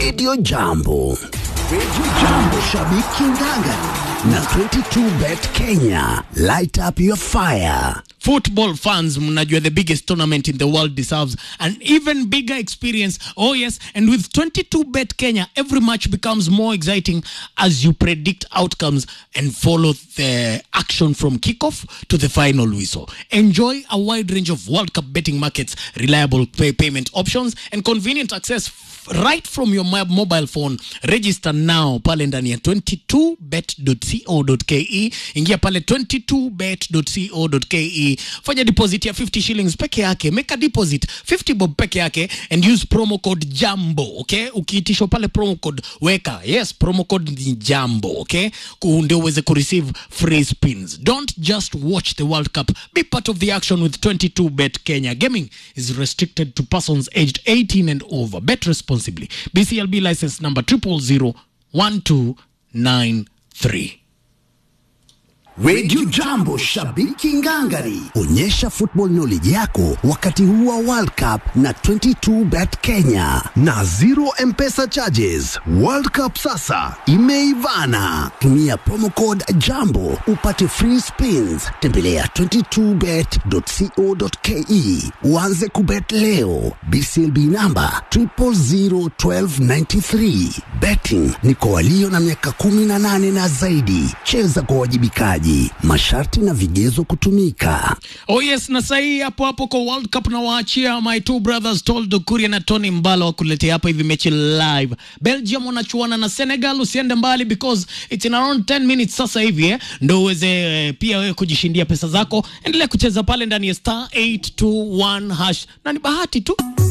Radio Jambo. Radio Jambo, shabiki ngangari na 22bet Kenya. Light up your fire. Football fans, mnajua the biggest tournament in the world deserves an even bigger experience. Oh yes, and with 22bet Kenya, every match becomes more exciting as you predict outcomes and follow the action from kickoff to the final whistle. Enjoy a wide range of World Cup betting markets, reliable pay payment options, and convenient access right from your mo- mobile phone. Register now pale ndani ya 22bet.co.ke. Ingia pale 22bet.co.ke, fanya deposit ya 50 shillings peke yake, make a deposit 50 bob peke yake and use promo code JAMBO, okay? Ukiitishwa pale promo code weka, yes, promo code ni JAMBO, okay? Ku- Ndio uweze kureceive free spins. Don't just watch the World Cup, be part of the action with 22bet Kenya. Gaming is restricted to persons aged 18 and over. Bet responsibly. BCLB license number 0001293. Radio Jambo, shabiki ngangari. Onyesha football knowledge yako wakati huu wa World Cup na 22bet Kenya na zero M-Pesa charges. World Cup sasa imeivana. Tumia promo code Jambo upate free spins. Tembelea 22bet.co.ke uanze kubet leo. BCLB namba 0001293. Betting ni kwa walio na miaka 18 na zaidi. Cheza kwa wajibikaji. Masharti na vigezo kutumika. Oh yes, na sahii hapo hapo kwa World Cup na waachia my two brothers Toldo Kuria na Tony Mbala wakuletea hapa hivi mechi live. Belgium wanachuana na Senegal, usiende mbali because it's in around 10 minutes sasa hivi eh, ndo uweze eh, pia wewe kujishindia pesa zako. Endelea kucheza pale ndani ya star 821 hash na ni bahati tu.